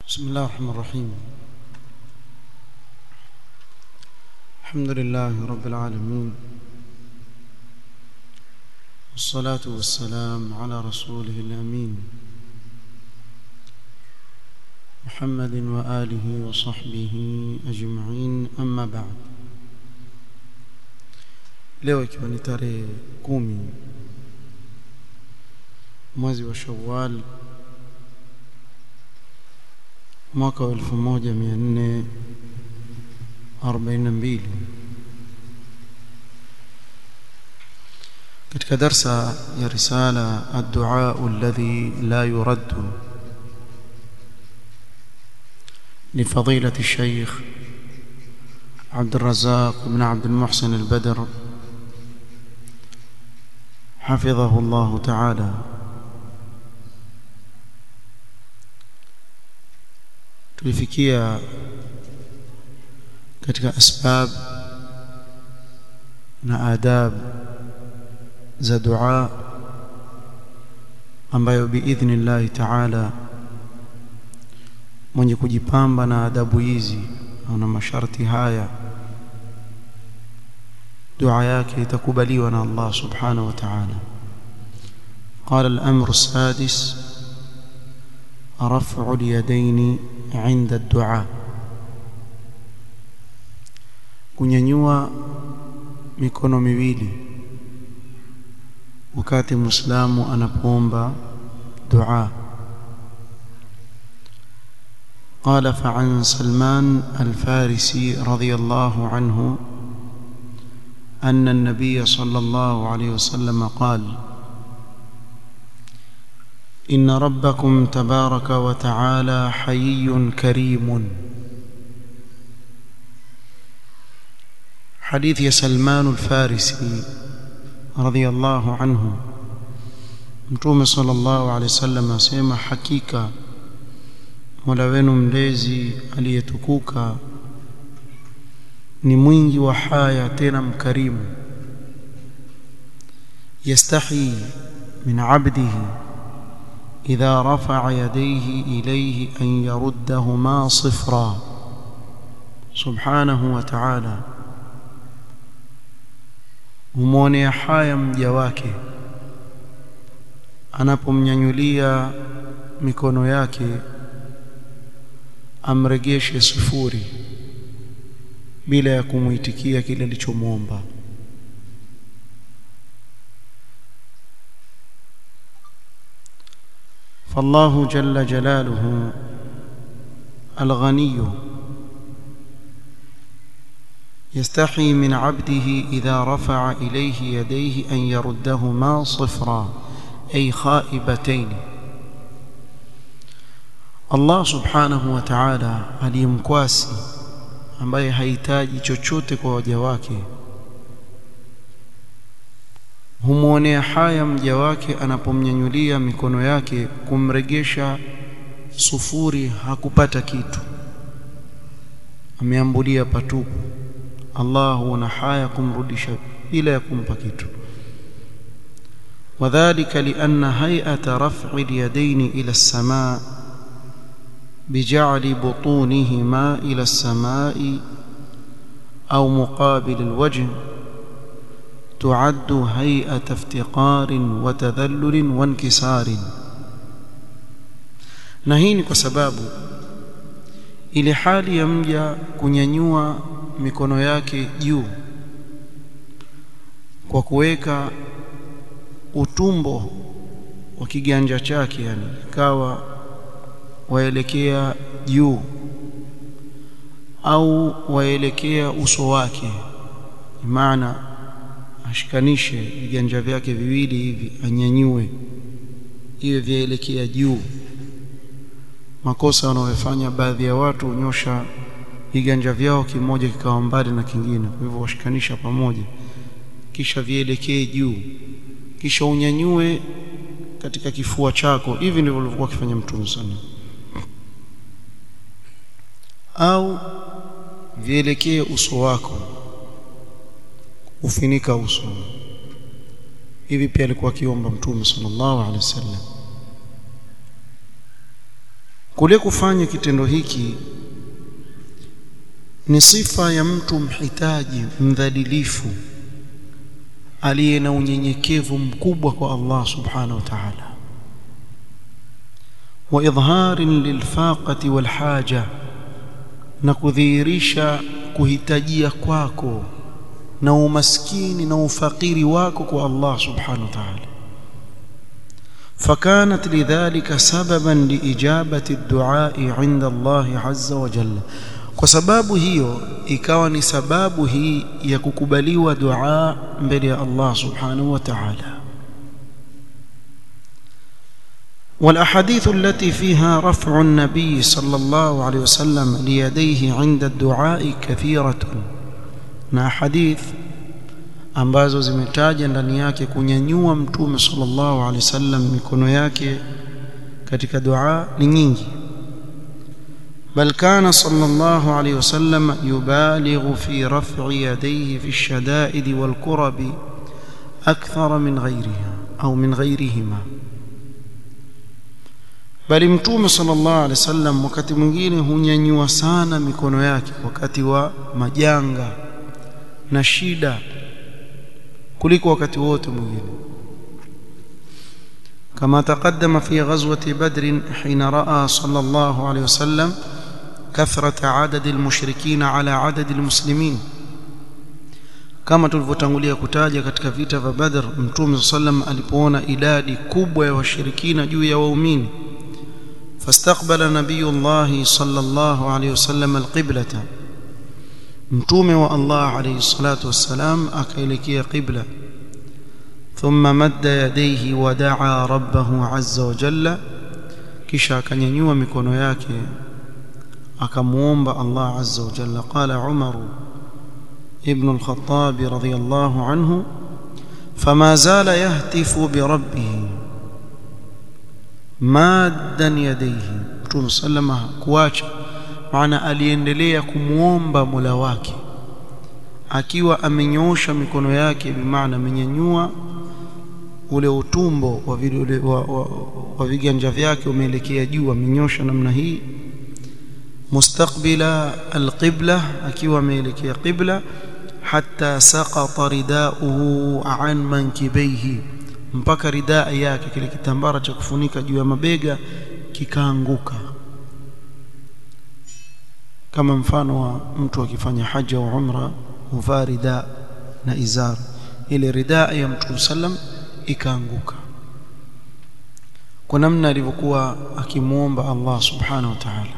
بسم الله الرحمن الرحيم الحمد لله رب العالمين والصلاة والسلام على رسوله الأمين محمد وآله وصحبه أجمعين أما بعد leo ikiwa ni tarehe kumi mwezi wa Shawwal mwaka wa 1442 katika darsa ya risala ad-du'a alladhi la yurad لفضيلة الشيخ عبد الرزاق بن عبد المحسن البدر حفظه الله تعالى tulifikia katika asbab na adab za dua ambayo biidhnillah ta'ala mwenye kujipamba na adabu hizi na masharti haya dua yake itakubaliwa na Allah subhanahu wa ta'ala قال الأمر السادس رفع اليدين عند الدعاء kunyanyua mikono miwili wakati muislamu anapoomba dua قال فعن سلمان الفارسي رضي الله عنه أن النبي صلى الله عليه وسلم قال إن ربكم تبارك وتعالى حيي كريم حديث سلمان الفارسي رضي الله عنه متوم صلى الله عليه وسلم asema hakika Mola wenu mlezi aliyetukuka ni mwingi wa haya tena mkarimu yastahi min abdihi إذا رفع يديه إليه أن يردهما صفرا سبحانه وتعالى humwonea haya mja wake anapomnyanyulia mikono yake amregeshe sifuri bila ya kumuitikia kile alichomwomba فالله جل جلاله الغني يستحي من عبده إذا رفع إليه يديه أن يردهما صفرا أي خائبتين Allah subhanahu wa ta'ala aliyemkwasi ambaye hahitaji chochote kwa waja wake humwonea haya mja wake anapomnyanyulia mikono yake kumregesha sufuri hakupata kitu ameambulia patupu Allah huona haya kumrudisha bila ya kumpa kitu وذلك لأن هيئة رفع اليدين إلى السماء بجعل بطونهما إلى السماء أو مقابل الوجه تعد هيئة افتقار وتذلل وانكسار na hii ni kwa sababu ile hali ya mja kunyanyua mikono yake juu kwa kuweka utumbo wa kiganja chake yani ikawa waelekea juu au waelekea uso wake maana ashikanishe viganja vyake viwili hivi anyanyue iwe vyaelekea juu makosa wanayofanya baadhi ya watu unyosha viganja vyao kimoja kikawa mbali na kingine kwa hivyo washikanisha pamoja kisha vielekee juu kisha unyanyue katika kifua chako hivi ndivyo alivyokuwa akifanya mtume sana au vielekee uso wako ufinika uso hivi pia alikuwa akiomba mtume sallallahu alaihi wasallam kule kufanya kitendo hiki ni sifa ya mtu mhitaji mdhalilifu aliye na unyenyekevu mkubwa kwa Allah subhanahu wa ta'ala wa idharin lilfaqati walhaja na kudhihirisha kuhitajia kwako na umaskini na ufakiri wako kwa Allah subhanahu wa ta'ala فكانت لذلك سببا لإجابة الدعاء عند الله عز وجل kwa sababu hiyo ikawa ni sababu hii ya kukubaliwa dua mbele ya Allah subhanahu wa ta'ala والاحاديث التي فيها رفع النبي صلى الله عليه وسلم ليديه عند الدعاء كثيرة na hadith ambazo zimetaja ndani yake kunyanyua mtume sallallahu alaihi wasallam mikono yake katika dua ni nyingi بل كان صلى الله عليه وسلم يبالغ في رفع يديه في الشدائد والكرب أكثر من غيرها أو من غيرهما bali mtume sallallahu alaihi wasallam wakati mwingine hunyanyua sana mikono yake wakati wa majanga na shida kuliko wakati wote mwingine كما تقدم في غزوة بدر حين رأى صلى الله عليه وسلم كثرة عدد المشركين على عدد المسلمين kama tulivyotangulia kutaja katika vita vya Badr Mtume sallam alipoona idadi kubwa ya washirikina juu ya waumini fastaqbala nabiyullah sallallahu alayhi wasallam alqiblata Mtume wa Allah alayhi salatu wassalam akaelekea qibla thumma madda yadayhi wa daa rabbahu azza wa jalla kisha akanyanyua mikono yake akamuomba Allah azza wa jalla qala Umar ibn al-Khattab radiyallahu anhu fama zala yahtifu bi rabbih maddan yadayhi Mtume sallama kuacha maana aliendelea kumuomba Mola wake akiwa amenyoosha mikono yake bimaana amenyanyua ule utumbo wa, ule, wa, wa, wa viganja vyake umeelekea juu amenyosha namna hii mustaqbila alqibla akiwa ameelekea qibla hatta saqata ridauhu an mankibaihi mpaka ridaa yake kile kitambara cha kufunika juu ya mabega kikaanguka kama mfano wa mtu akifanya haja au umra huvaa ridaa na izar ile ridaa ya mtume sallam ikaanguka kwa namna alivyokuwa akimwomba Allah subhanahu wa ta'ala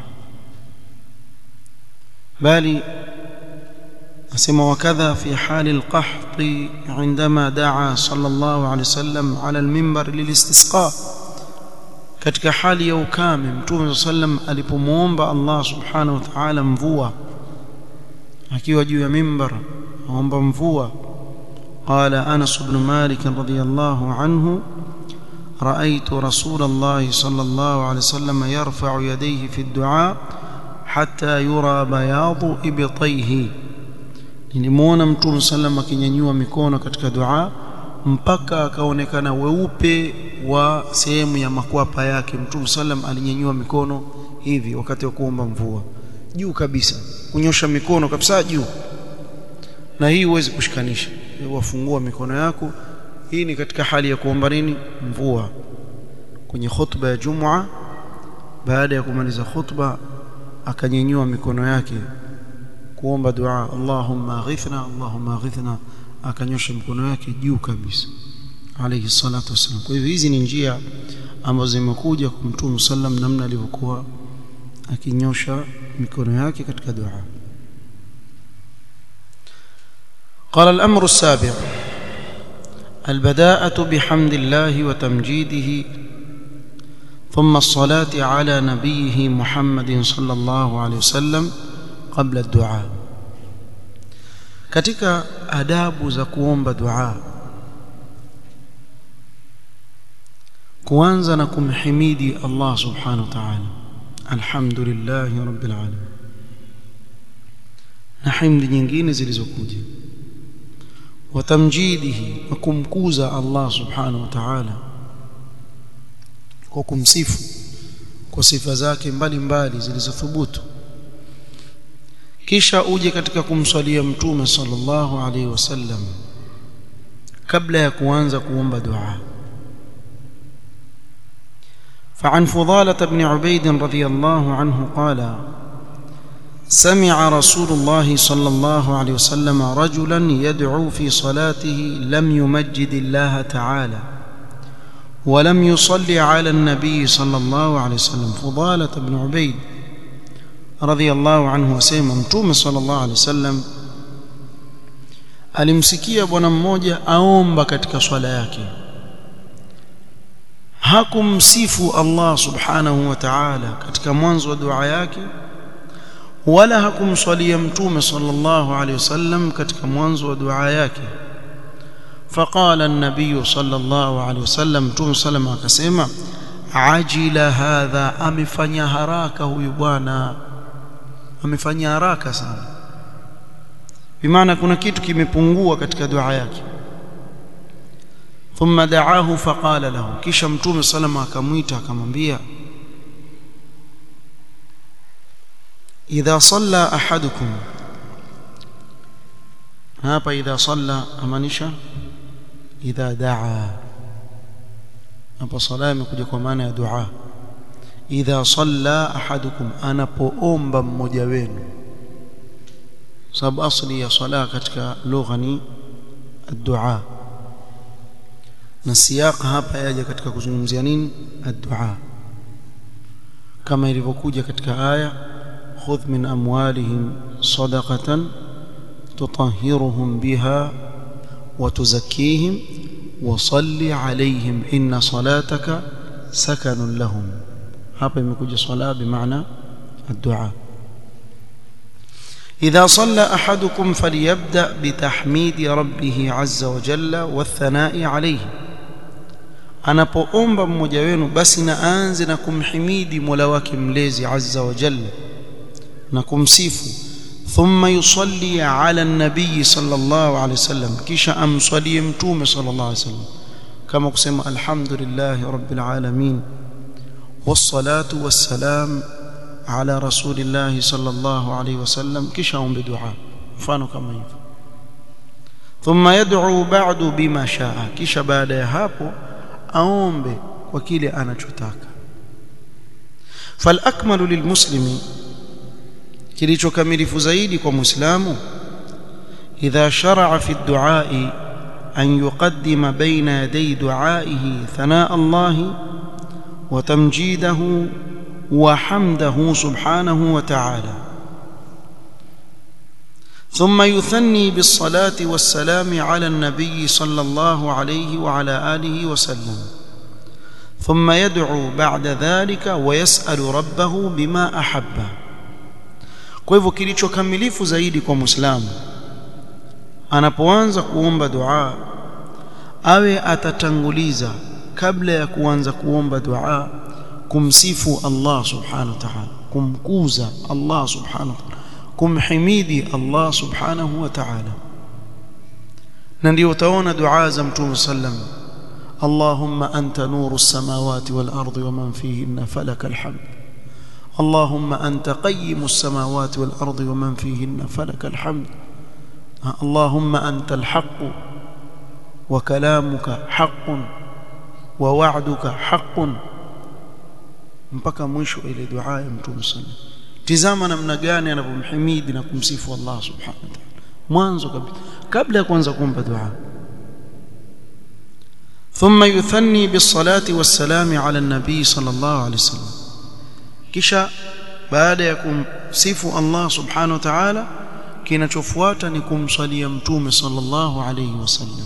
bali asema wakadha fi hali alqahط عندما دعا صلى الله عليه وسلم على المنبر للاستسقاء katika hali ya ukame mtume sallam alipomuomba Allah subhanahu wa ta'ala mvua akiwa juu ya mimbar aomba mvua قال أنس بن مالك رضي الله عنه رأيت رسول الله صلى الله عليه وسلم يرفع يديه في الدعاء حتى يرى بياض إبطيه nilimwona mtume sallam akinyanyua mikono katika dua mpaka akaonekana weupe wa sehemu ya makwapa yake mtume sallam alinyanyua mikono hivi wakati wa kuomba mvua juu kabisa kunyosha mikono kabisa juu na hii huwezi kushikanisha wafungua mikono yako hii ni katika hali ya kuomba nini mvua kwenye khutba ya Jumua baada ya kumaliza khutba akanyanyua mikono yake kuomba dua Allahumma aghithna Allahumma aghithna akanyosha mikono yake juu kabisa alayhi salatu wasallam kwa hivyo hizi ni njia ambazo zimekuja kwa Mtume sallam namna alivyokuwa akinyosha mikono yake katika dua قال الأمر السابع البداءة بحمد الله وتمجيده ثم الصلاة على نبيه محمد صلى الله عليه وسلم قبل الدعاء katika adabu za kuomba dua kuanza na kumhimidi Allah subhanahu wa ta'ala alhamdulillahi rabbil alamin na himdi nyingine zilizokuja watamjidihi na kumkuza Allah subhanahu wa ta'ala kwa kumsifu kwa sifa zake mbalimbali zilizothubutu kisha uje katika kumswalia mtume sallallahu alaihi wasallam kabla ya kuanza kuomba dua فعن فضالة بن عبيد رضي الله عنه قال سمع رسول الله صلى الله عليه وسلم رجلا يدعو في صلاته لم يمجد الله تعالى ولم يصلي على النبي صلى الله عليه وسلم فضالة بن عبيد رضي الله عنه وسلم متوم صلى الله عليه وسلم alimsikia bwana mmoja aomba katika swala yake hakumsifu Allah subhanahu wa ta'ala katika mwanzo wa dua yake wala hakumswalia mtume sallallahu alayhi wasallam katika mwanzo wa dua yake فقال النبي صلى الله عليه وسلم متوم سلم akasema ajila hadha amefanya haraka huyu bwana amefanya haraka sana bimaana kuna kitu kimepungua katika dua yake thumma da'ahu faqala lahu kisha mtume salama akamwita akamwambia idha salla ahadukum hapa idha salla amanisha idha daa hapa sala imekuja kwa maana ya dua idha salla ahadukum anapoomba mmoja wenu sababu asli ya sala katika lugha ni ad-du'a na siyaq hapa yaja katika kuzungumzia nini ad-du'a kama ilivyokuja katika aya khudh min amwalihim sadaqatan tutahhiruhum biha wa tuzakkihim wa salli alayhim inna salataka sakanun lahum hapa imekuja sala bimaana ad-du'a إذا صلى أحدكم فليبدأ بتحميد ربه عز وجل والثناء عليه anapoomba mmoja wenu basi na aanze na kumhimidi Mola wake mlezi azza wa jalla na kumsifu thumma yusalli ala nabii sallallahu alaihi wasallam kisha amswalie mtume sallallahu alaihi wasallam kama kusema alhamdulillahi rabbil alamin wassalatu wassalam ala rasulillahi sallallahu alaihi wasallam kisha aombe dua mfano kama hivyo thumma yad'u ba'du bima shaa kisha baada ya hapo aombe kwa kile anachotaka falakmalu lilmuslimi kilichokamilifu zaidi kwa muislamu idha shar'a fi ad-du'a'i an yuqaddima bayna yaday du'a'ihi thanaa Allah wa tamjidahu wa hamdahu subhanahu wa ta'ala ثم يثني بالصلاة والسلام على النبي صلى الله عليه وعلى آله وسلم ثم يدعو بعد ذلك ويسأل ربه بما أحب kwa hivyo kilichokamilifu zaidi kwa muislamu anapoanza kuomba dua awe atatanguliza kabla ya kuanza kuomba dua kumsifu Allah subhanahu wa ta'ala kumkuza Allah subhanahu wa ta'ala kumhimidi Allah subhanahu wa ta'ala na ndio utaona dua za mtume sallam Allahumma anta nuru as-samawati wal ardi wa man fihinna falaka alhamd اللهم أنت قيم السماوات والأرض ومن فيهن فلك الحمد اللهم أنت الحق وكلامك حق ووعدك حق mpaka mwisho ile dua ya mtume sallam tizama namna gani anavyomhimidi na kumsifu Allah subhanahu wa ta'ala mwanzo kabisa kabla ya kuanza kuomba dua ثم يثني بالصلاه والسلام على النبي صلى الله عليه وسلم kisha baada ya kumsifu Allah subhanahu wa ta'ala kinachofuata ni kumsalia mtume sallallahu alayhi wasallam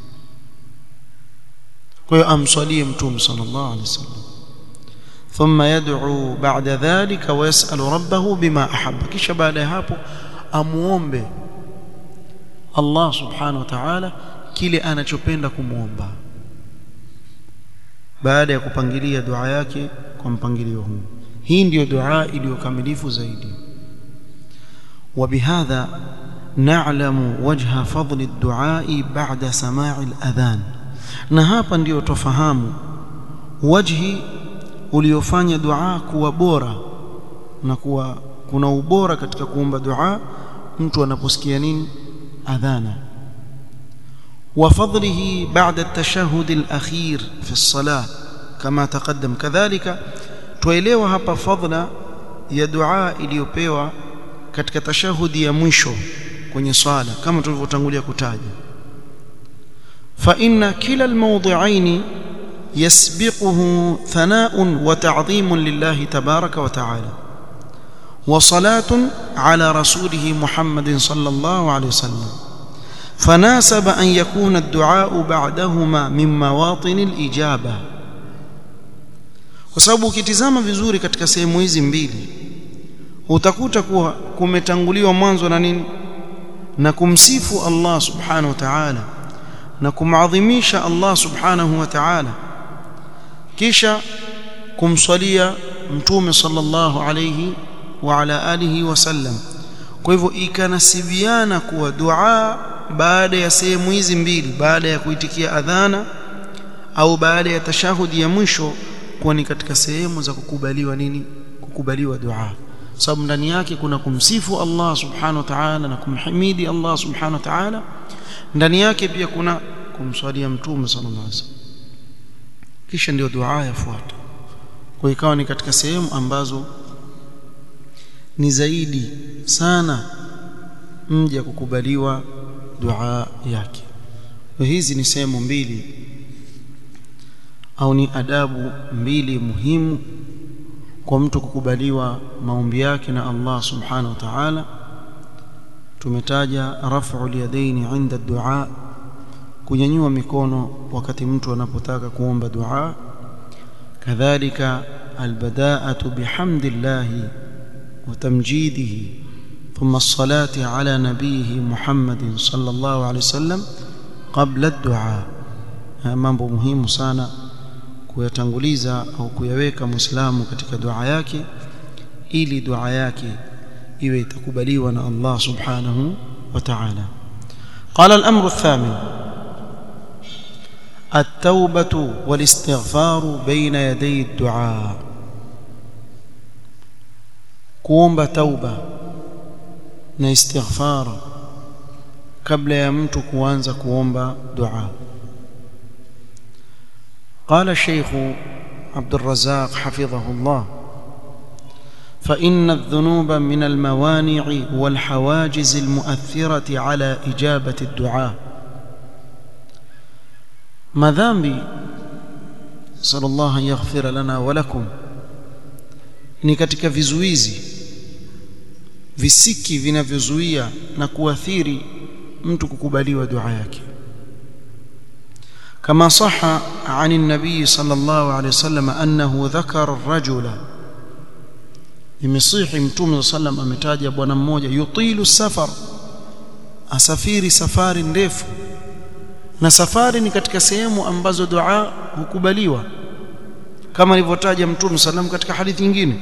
kwa hiyo amsalie mtume sallallahu alayhi wasallam ثم يدعو بعد ذلك ويسأل ربه بما أحب kisha baada ya hapo amuombe Allah subhanahu wa ta'ala kile anachopenda kumuomba baada ya kupangilia dua yake kwa mpangilio huu hii ndiyo dua iliyokamilifu zaidi وبهذا نعلم وجه فضل الدعاء بعد سماع الأذان na hapa ndio tofahamu wajhi uliofanya dua kuwa bora na kuwa kuna ubora katika kuomba dua mtu anaposikia nini adhana وفضله بعد التشهد الأخير في الصلاة كما تقدم كذلك tuelewa hapa fadla ya dua iliyopewa katika tashahudi ya mwisho kwenye swala kama tulivyotangulia kutaja fa inna kila almawdi'ain yasbiquhu thana'un wa ta'dhimun lillahi tabaraka wa ta'ala wa salatun ala rasulihi Muhammadin sallallahu alayhi wasallam فناسب أن يكون الدعاء بعدهما من مواطن الإجابة kwa sababu ukitizama vizuri katika sehemu hizi mbili utakuta kuwa kumetanguliwa mwanzo na nini na kumsifu Allah subhanahu wa ta'ala na kumadhimisha Allah subhanahu wa ta'ala kisha kumswalia mtume sallallahu alayhi wa ala alihi wasallam kwa hivyo ikanasibiana kuwa dua baada ya sehemu hizi mbili baada ya kuitikia adhana au baada ya tashahudi ya mwisho kuwa ni katika sehemu za kukubaliwa nini kukubaliwa dua sababu ndani yake kuna kumsifu Allah subhanahu wa ta'ala na kumhimidi Allah subhanahu wa ta'ala ndani yake pia kuna kumswalia mtume sallallahu alaihi wasallam kisha ndio dua yafuata kwa ikawa ni katika sehemu ambazo ni zaidi sana mja kukubaliwa dua yake hizi ni sehemu mbili au ni adabu mbili muhimu kwa mtu kukubaliwa maombi yake na Allah subhanahu wa ta'ala tumetaja raf'u yadaini inda dua kunyanyua mikono wakati mtu anapotaka kuomba dua kadhalika albada'atu bihamdillahi wa tamjidihi ثم الصلاة على نبيه محمد صلى الله عليه وسلم قبل الدعاء mambo muhimu sana kuyatanguliza au kuyaweka muislamu katika dua yake ili dua yake iwe itakubaliwa na Allah subhanahu wa ta'ala قال الأمر الثامن التوبة والاستغفار بين يدي الدعاء kuomba tauba na istighfar kabla ya mtu kuanza kuomba dua قال الشيخ عبد الرزاق حفظه الله فإن الذنوب من الموانع والحواجز المؤثرة على إجابة الدعاء مذنبي صلى الله أن يغفر لنا ولكم ni katika vizuizi visiki vinavyozuia na kuathiri mtu kukubaliwa dua yake كما صح عن النبي صلى الله عليه وسلم أنه ذكر الرجل imesihi mtume sallam ametaja bwana mmoja yutilu safar asafiri safari ndefu na safari ni katika sehemu ambazo dua hukubaliwa kama alivyotaja mtume sallam katika hadithi nyingine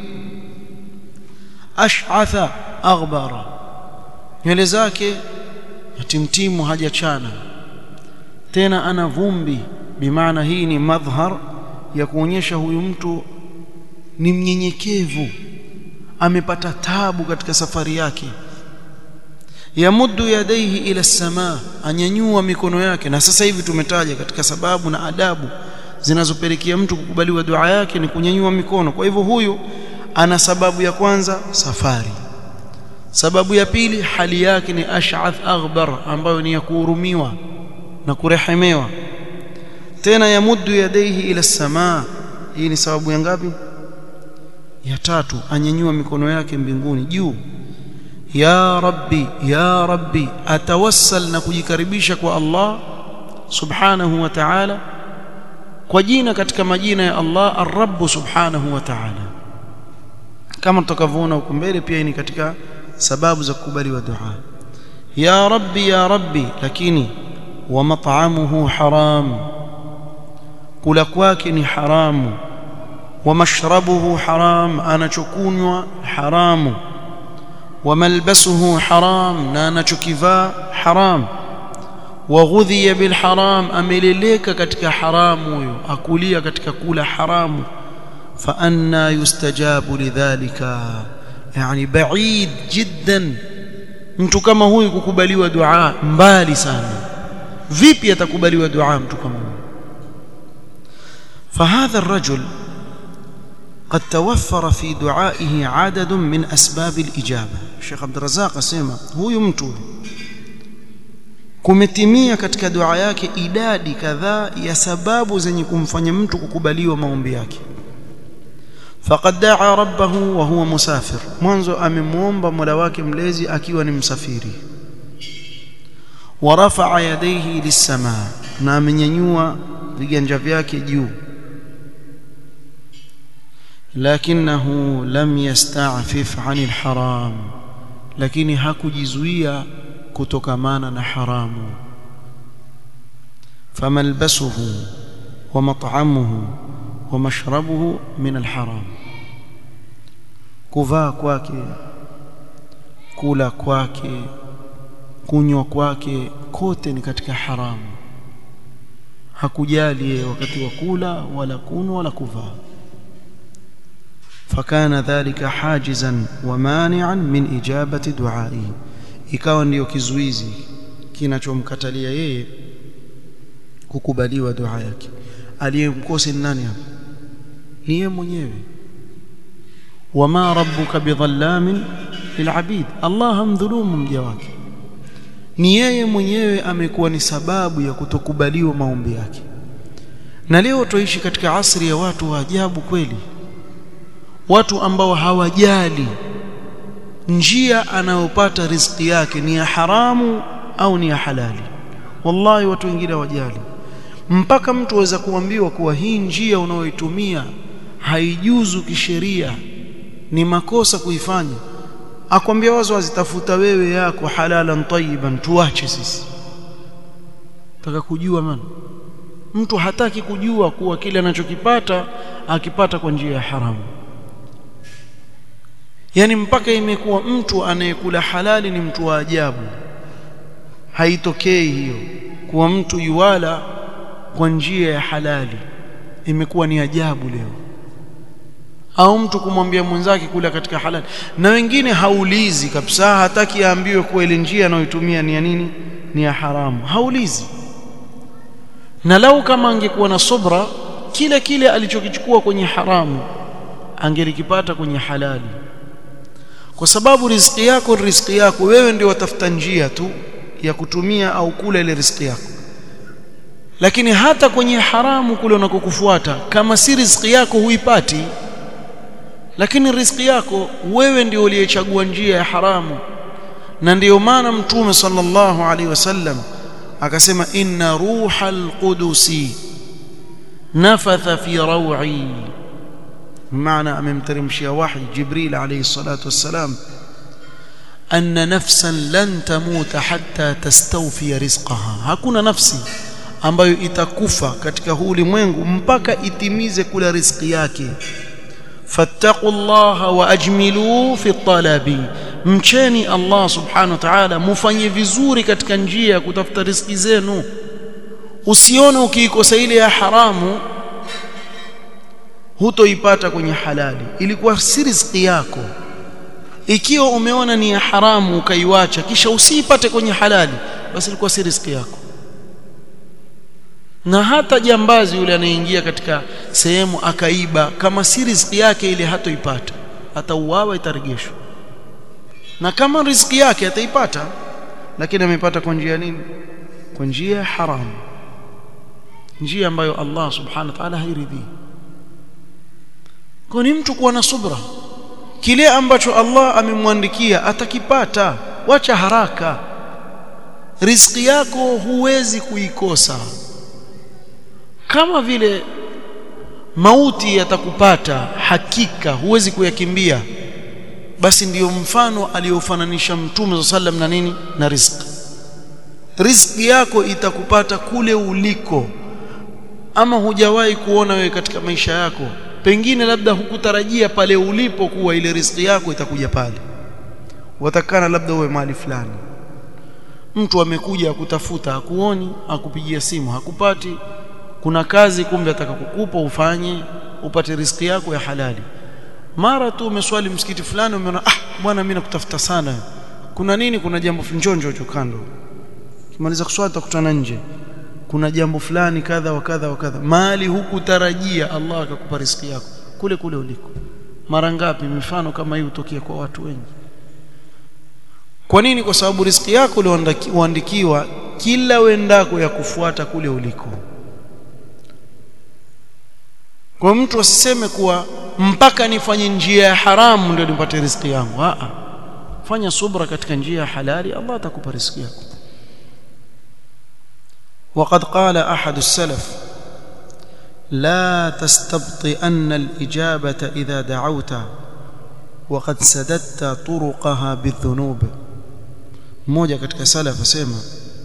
ash'atha aghbara nywele zake yatimtimu hajachana tena ana vumbi bimaana hii ni madhhar ya kuonyesha huyu mtu ni mnyenyekevu amepata tabu katika safari yake yamuddu yadaihi ila samaa anyanyua mikono yake na sasa hivi tumetaja katika sababu na adabu zinazopelekea mtu kukubaliwa dua yake ni kunyanyua mikono kwa hivyo huyu ana sababu ya kwanza safari sababu ya pili hali yake ni ash'ath aghbar ambayo ni ya kuhurumiwa na kurehemewa tena yamuddu yadaihi ila samaa hii ni sababu ya ngapi ya tatu anyanyua mikono yake mbinguni juu ya rabbi ya rabbi atawassal na kujikaribisha kwa Allah subhanahu wa ta'ala kwa jina katika majina ya Allah ar-rabb subhanahu wa ta'ala kama tutakavyoona huko mbele pia ni katika sababu za kukubaliwa dua ya rabbi ya rabbi lakini wa mat'amuhu haram kula kwake ni haramu ومشربه حرام anachokunywa haramu وملبسه حرام na anachokivaa haram waghudhiya bilharam ameleleka katika haramu huyo akulia katika kula haramu فأنا يستجاب لذلك يعني بعيد جدا mtu kama huyu kukubaliwa dua mbali sana vipi atakubaliwa dua mtu kama huyu فهذا الرجل قد توفر في دعائه عدد من أسباب الإجابة الشيخ عبد الرزاق asema huyu mtu kumetimia katika dua yake idadi kadhaa ya sababu zenye kumfanya mtu kukubaliwa maombi yake faqad daa rabbahu wa huwa musafir mwanzo amemuomba mola wake mlezi akiwa ni msafiri wa rafa'a yadayhi lis-samaa na amenyanyua viganja vyake juu lakinahu lam yasta'fif 'anil haram lakini hakujizuia kutokamana na haramu famalbasuhu wa mat'amuhu wa mashrabuhu min alharam kuvaa kwake kula kwake kunywa kwake kote ni katika haramu hakujali yeye wakati wa kula wala kunwa wala kuvaa فكان ذلك حاجزا ومانعا من إجابة دعائه ikawa ndiyo kizuizi kinachomkatalia yeye kukubaliwa dua yake aliyemkosi nani hapa ni yeye mwenyewe wama rabbuka bidhallamin lilabid Allah hamdhulumu mja wake ni yeye mwenyewe amekuwa ni sababu ya kutokubaliwa maombi yake na leo tuishi katika asri ya watu wa ajabu kweli watu ambao hawajali njia anayopata riziki yake ni ya haramu au ni ya halali wallahi watu wengine hawajali mpaka mtu aweza kuambiwa kuwa hii njia unayoitumia haijuzu kisheria ni makosa kuifanya akwambia wazo azitafuta wewe yako halalan tayyiban tuache sisi taka kujua maana mtu hataki kujua kuwa kile anachokipata akipata kwa njia ya haramu yani mpaka imekuwa mtu anayekula halali ni mtu wa ajabu haitokei hiyo kuwa mtu yuwala kwa njia ya halali imekuwa ni ajabu leo au mtu kumwambia mwenzake kula katika halali na wengine haulizi kabisa hataki aambiwe kuwa ile njia anayoitumia ni ya nini ni ya haramu haulizi na lau kama angekuwa na subra kile kile alichokichukua kwenye haramu angelikipata kwenye halali kwa sababu riziki yako riziki yako wewe ndio watafuta njia tu ya kutumia au kula ile riziki yako lakini hata kwenye haramu kule unakokufuata kama si riziki yako huipati lakini riziki yako wewe ndio uliyechagua njia ya haramu na ndiyo maana mtume sallallahu alaihi wasallam akasema inna ruhal qudusi nafatha fi raw'i maana amemteremshia wahi jibril alayhi salatu wassalam anna nafsan lan tamuta hatta tastawfi rizqaha hakuna nafsi ambayo itakufa katika huu ulimwengu mpaka itimize kula riziki yake fattaqullaha wa ajmilu fi talabi mcheni Allah subhanahu wa ta'ala mufanye vizuri katika njia ya kutafuta riziki zenu usione ukiikosa ile ya haramu hutoipata kwenye halali ilikuwa si riziki yako ikiwa umeona ni ya haramu ukaiwacha kisha usiipate kwenye halali basi ilikuwa si riziki yako na hata jambazi yule anayeingia katika sehemu akaiba kama si riziki yake ile hatoipata atauawa itarejeshwa na kama riziki yake ataipata lakini amepata kwa njia nini kwa njia haramu njia ambayo Allah subhanahu wa ta'ala hairidhii kwa ni mtu kuwa na subra kile ambacho Allah amemwandikia atakipata wacha haraka riziki yako huwezi kuikosa kama vile mauti yatakupata hakika huwezi kuyakimbia basi ndiyo mfano aliyofananisha mtume sallam na nini na riziki riziki yako itakupata kule uliko ama hujawahi kuona wewe katika maisha yako pengine labda hukutarajia pale ulipo kuwa ile riziki yako itakuja pale watakana labda uwe mahali fulani mtu amekuja akutafuta hakuoni akupigia simu hakupati kuna kazi kumbe ataka kukupa ufanye upate riziki yako ya halali mara tu umeswali msikiti fulani umeona ah bwana mimi nakutafuta sana kuna nini kuna jambo njonjo hicho kando kimaliza kuswali tutakutana nje kuna jambo fulani kadha wa kadha wa kadha mali hukutarajia Allah akakupa riziki yako kule kule uliko mara ngapi mifano kama hii hutokea kwa watu wengi kwa nini kwa sababu riziki yako ulioandikiwa kila wendako ya kufuata kule uliko kwa mtu asiseme kuwa mpaka nifanye njia ya haramu ndio nipate riziki yangu a fanya subra katika njia ya halali Allah atakupa riziki yako وقد قال أحد السلف لا تستبطئن الإجابة إذا دعوت وقد سددت طرقها بالذنوب mmoja katika salaf asema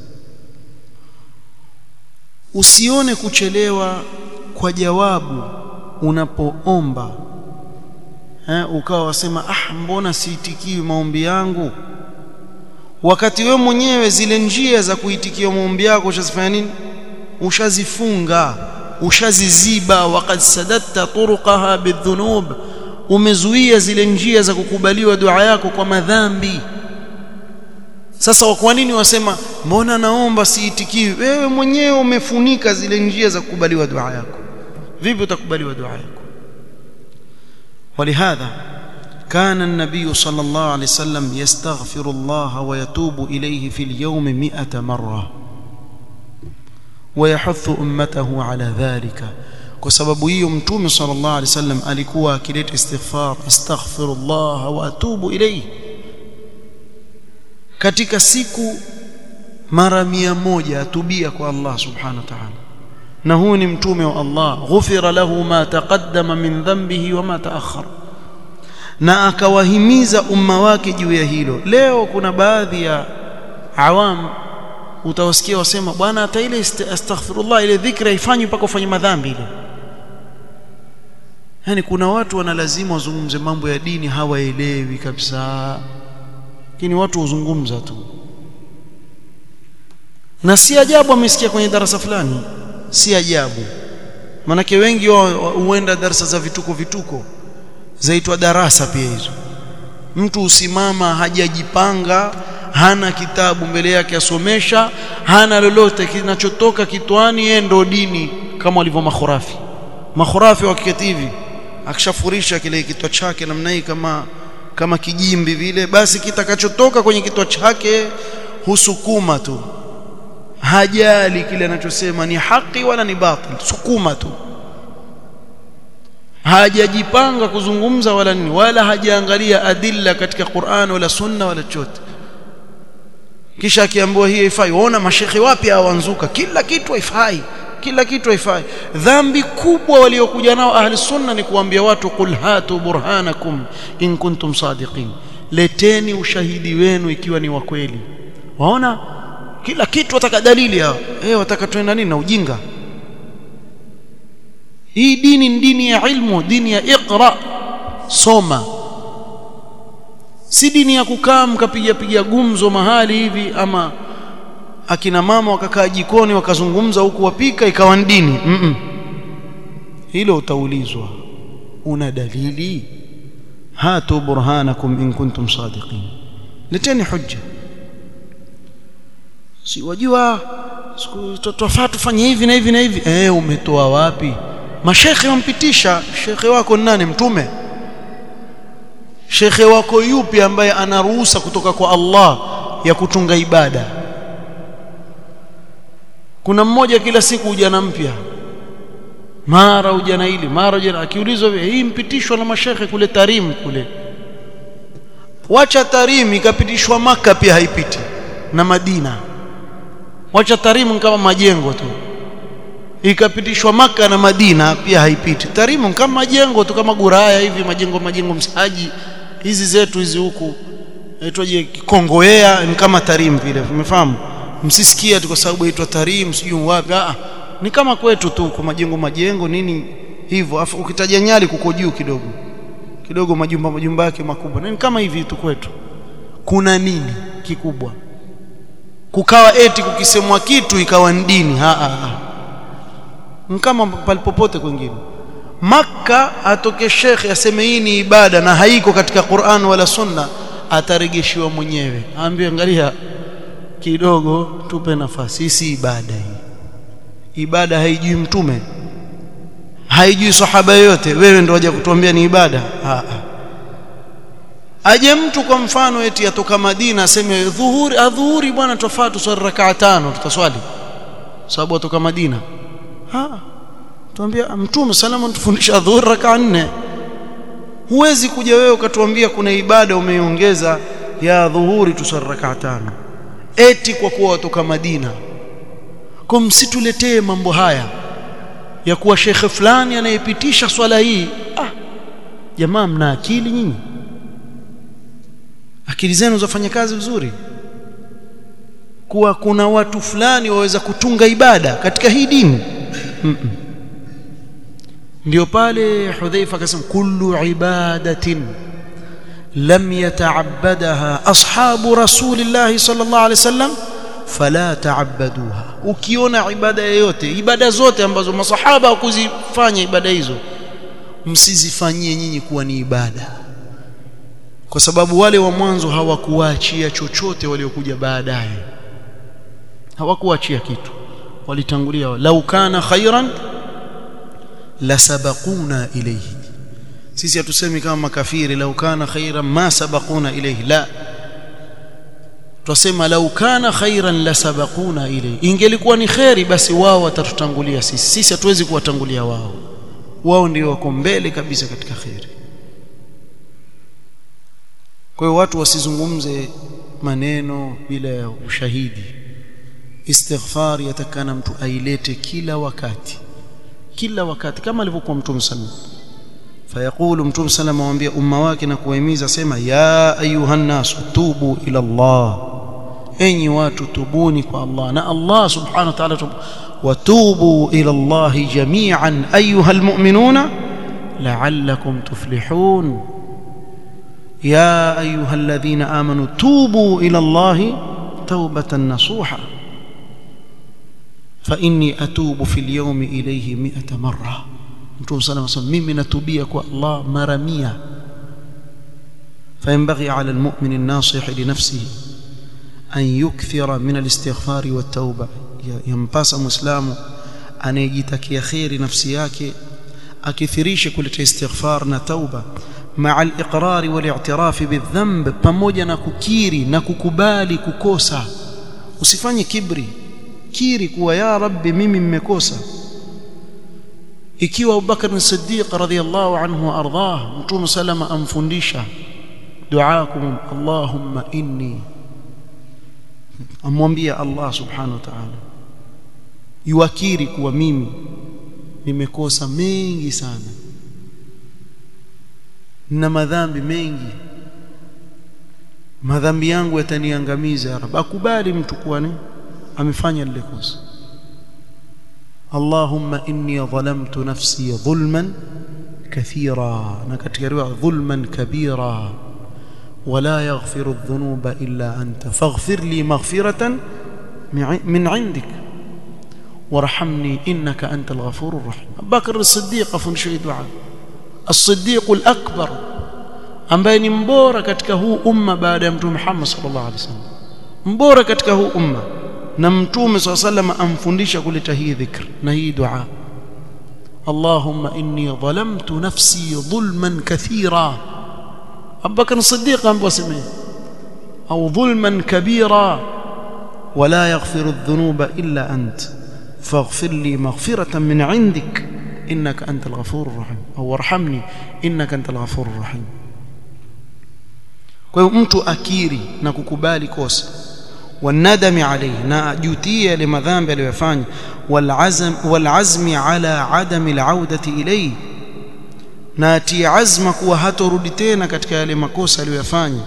usione kuchelewa kwa jawabu unapoomba eh ukawa wasema ah mbona siitikiwi maombi yangu wakati we mwenyewe zile njia za kuitikia maombi yako ushazifanya nini ushazifunga ushaziziba waqad sadatta turuqaha bidhunub umezuia zile njia za kukubaliwa dua yako kwa madhambi sasa kwa nini wasema mbona naomba siitikiwi wewe mwenyewe umefunika zile njia za kukubaliwa dua yako vipi utakubaliwa dua yako ولهذا كان النبي صلى الله عليه وسلم يستغفر الله ويتوب إليه في اليوم مئة مرة ويحث أمته على ذلك وسبب hiyo mtume صلى الله عليه وسلم alikuwa akileta istighfar astaghfirullah wa atubu ilayhi katika siku mara mia moja atubia kwa Allah subhanahu wa ta'ala na huu ni mtume wa Allah ghufira lahu ma taqaddama min dhanbihi wa ma ta'akhkhara na akawahimiza umma wake juu ya hilo leo kuna baadhi ya awam utawasikia wasema bwana hata ile astaghfirullah ile dhikra ifanywe mpaka ufanye madhambi ile yani kuna watu wana lazima wazungumze mambo ya dini hawaelewi kabisa lakini watu huzungumza tu na si ajabu amesikia kwenye darasa fulani si ajabu manake wengi huenda darasa za vituko vituko zaitwa darasa pia hizo mtu usimama hajajipanga hana kitabu mbele yake asomesha hana lolote kinachotoka kitwani yeye ndo dini kama walivyo makhurafi makhurafi wakiketi hivi akishafurisha kile kitwa chake namna hii kama kama kijimbi vile basi kitakachotoka kwenye kitwa chake husukuma tu hajali kile anachosema ni haki wala ni batil sukuma tu hajajipanga kuzungumza wala nini wala hajaangalia adilla katika Qur'an wala sunna wala chochote kisha akiambiwa hii haifai waona mashekhi wapi hawanzuka kila kitu haifai kila kitu haifai dhambi kubwa waliokuja nao ahli sunna ni kuambia watu qul hatu burhanakum in kuntum sadiqin leteni ushahidi wenu ikiwa ni wa kweli waona kila kitu wataka dalili hao eh wataka tuenda nini na ujinga hii dini ni dini ya ilmu dini ya iqra soma si dini ya kukaa mkapiga piga gumzo mahali hivi ama akina mama wakakaa jikoni wakazungumza huku wapika ikawa ni dini mm -mm. hilo utaulizwa una dalili hatu burhanakum in kuntum sadiqin leteni hujja si wajua twafaa tufanye hivi na hivi na hivi eh umetoa wapi mashekhe wampitisha shekhe wako nani mtume shekhe wako yupi ambaye ana ruhusa kutoka kwa Allah ya kutunga ibada kuna mmoja kila siku ujana mpya mara ujana hili mara ujana akiulizwa hii mpitishwa na mashekhe kule Tarim kule wacha Tarim ikapitishwa maka pia haipiti na Madina wacha Tarim kama majengo tu ikapitishwa maka na Madina pia haipiti Tarimu kama majengo tu kama Guraya hivi majengo majengo msaji hizi zetu hizi huku aitwaje Kongoea ni kama Tarim vile umefahamu msisikia tu kwa sababu aitwa Tarim sijui wapi ah ni kama kwetu tu kwa majengo majengo nini hivyo afu ukitaja Nyali kuko juu kidogo kidogo majumba majumba yake makubwa ni kama hivi tu kwetu kuna nini kikubwa kukawa eti kukisemwa kitu ikawa dini ha, ha, ha kama palipopote kwingine Makka atoke shekhe aseme hii ni ibada na haiko katika Qur'an wala Sunna, ataregeshiwa mwenyewe, aambiwe angalia kidogo, tupe nafasi. Hii si ibada hii. Ibada haijui mtume, haijui sahaba yoyote, wewe ndio waje kutuambia ni ibada? Aa. Aje mtu kwa mfano eti atoka Madina aseme dhuhuri, adhuhuri bwana, tofaa tuswali rakaa tano, tutaswali sababu atoka Madina. Ah, tuambia Mtume salama tufundisha dhuhuri rakaa nne. Huwezi kuja wewe ukatuambia kuna ibada umeiongeza ya dhuhuri tuswali rakaa tano, eti kwa kuwa watoka Madina. Kwa msituletee mambo haya ya kuwa shekhe fulani anayepitisha swala hii. Ah, jamaa, mna akili nyinyi? Akili zenu zafanya kazi vizuri? Kuwa kuna watu fulani waweza kutunga ibada katika hii dini mm -mm. Ndio pale Hudhaifa akasema kullu ibadatin lam yata'abbadaha ashabu rasulillahi sallallahu alaihi wasallam fala ta'abbaduha. Ukiona ibada yoyote, ibada zote ambazo masahaba hawakuzifanya ibada hizo, msizifanyie nyinyi kuwa ni ibada, kwa sababu wale wa mwanzo hawakuachia chochote, waliokuja baadaye hawakuachia kitu, walitangulia. lau kana khairan lasabaquna ilayhi. Sisi hatusemi kama makafiri, lau kana khairan ma sabaquna ilayhi, la twasema lau kana khairan lasabaquna ilayhi. Ingelikuwa ni kheri, basi wao watatutangulia sisi. Sisi hatuwezi kuwatangulia wao, wao ndio wako mbele kabisa katika kheri. Kwa hiyo watu wasizungumze maneno bila ya ushahidi. Istighfar yatakana mtu ailete kila wakati, kila wakati, kama alivyokuwa Mtume sallam. Fayaqulu Mtume sallam awaambia umma wake na kuwahimiza, sema ya ayuha nnasu tubu ila Allah, enyi watu tubuni kwa Allah. Na Allah subhanahu wa ta'ala, watubu ila Allahi jami'an ayuha almu'minuna la'allakum tuflihun ya ayuha alladhina amanu tubu ila Allahi tawbatan nasuha fa inni atubu fil yawmi ilayhi mi'ata marra. Mtume sallallahu alayhi wasallam, mimi natubia kwa Allah mara mia. Fayanbaghi ala almu'min an-nasih li nafsihi an yukthira min al-istighfari wat-tauba, yampasa muislamu anayejitakia kheri nafsi yake akithirishe kuleta istighfar na tauba maa al-iqrari wal-i'tirafi bidhanb, pamoja na kukiri na kukubali kukosa. Usifanye kibri kiri kuwa ya Rabbi, mimi mmekosa. Ikiwa Abubakar as-Siddiq radhiyallahu anhu wa ardhah, Mtume salama amfundisha duaakum Allahumma inni, amwambia Allah subhanahu wa ta'ala, yuakiri kuwa mimi nimekosa mengi sana na madhambi mengi, madhambi yangu yataniangamiza ya Rabbi. Akubali mtu kuwa ni amefanya lile kosa. Allahumma inni dhalamtu nafsi dhulman kathira, na katika riwaya dhulman kabira, wala yaghfiru dhunuba illa anta faghfir li maghfiratan min indik warhamni innaka anta alghafurur rahim. Abubakar as-Siddiq afundisha hii dua, as-Siddiq al-akbar, ambaye ni mbora katika huu umma baada ya Mtume Muhammad sallallahu alaihi wasallam, mbora katika huu umma na mtume swalla sallam amfundisha kuleta hii dhikr na hii dua Allahumma inni dhalamtu nafsi dhulman kathira. Abubakar Siddiq ambaye aseme au dhulman kabira wala yaghfiru dhunuba illa ant faghfir li maghfiratan min indik innaka antal ghafurur rahim au warhamni innaka antal ghafurur rahim. Kwa hiyo mtu akiri na kukubali kosa wanadami alayhi, na ajutie yale madhambi aliyofanya, walazm walazmi ala adami alaudati ilayhi, na atie azma kuwa hatorudi tena katika yale makosa aliyofanya.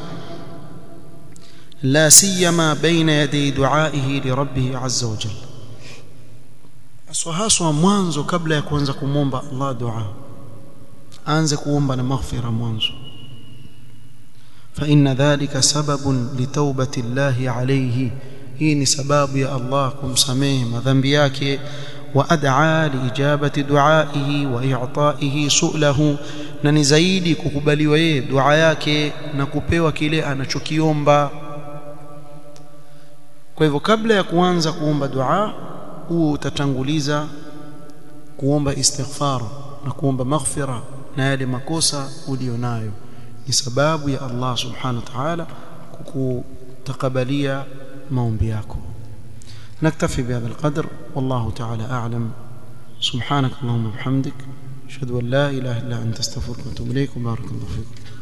La siyama baina yaday duaihi li rabbih azza wa jalla, haswa haswa mwanzo, kabla ya kuanza kumwomba Allah dua, aanze kuomba na maghfira mwanzo فإن ذلك سبب لتوبة الله عليه hii ni sababu ya Allah kumsamehe madhambi yake وأدعى لإجابة دعائه وإعطائه سؤله na ni zaidi kukubaliwa yeye dua yake na kupewa kile anachokiomba kwa hivyo kabla ya kuanza kuomba dua huo utatanguliza kuomba istighfar na kuomba maghfira na yale makosa ulionayo ni sababu ya Allah subhanahu wa ta'ala kukutakabalia maombi yako نكتفي بهذا القدر والله تعالى أعلم سبحانك اللهم وبحمدك أشهد أن لا إله إلا أنت استغفرك وأتوب إليك وبارك الله فيكم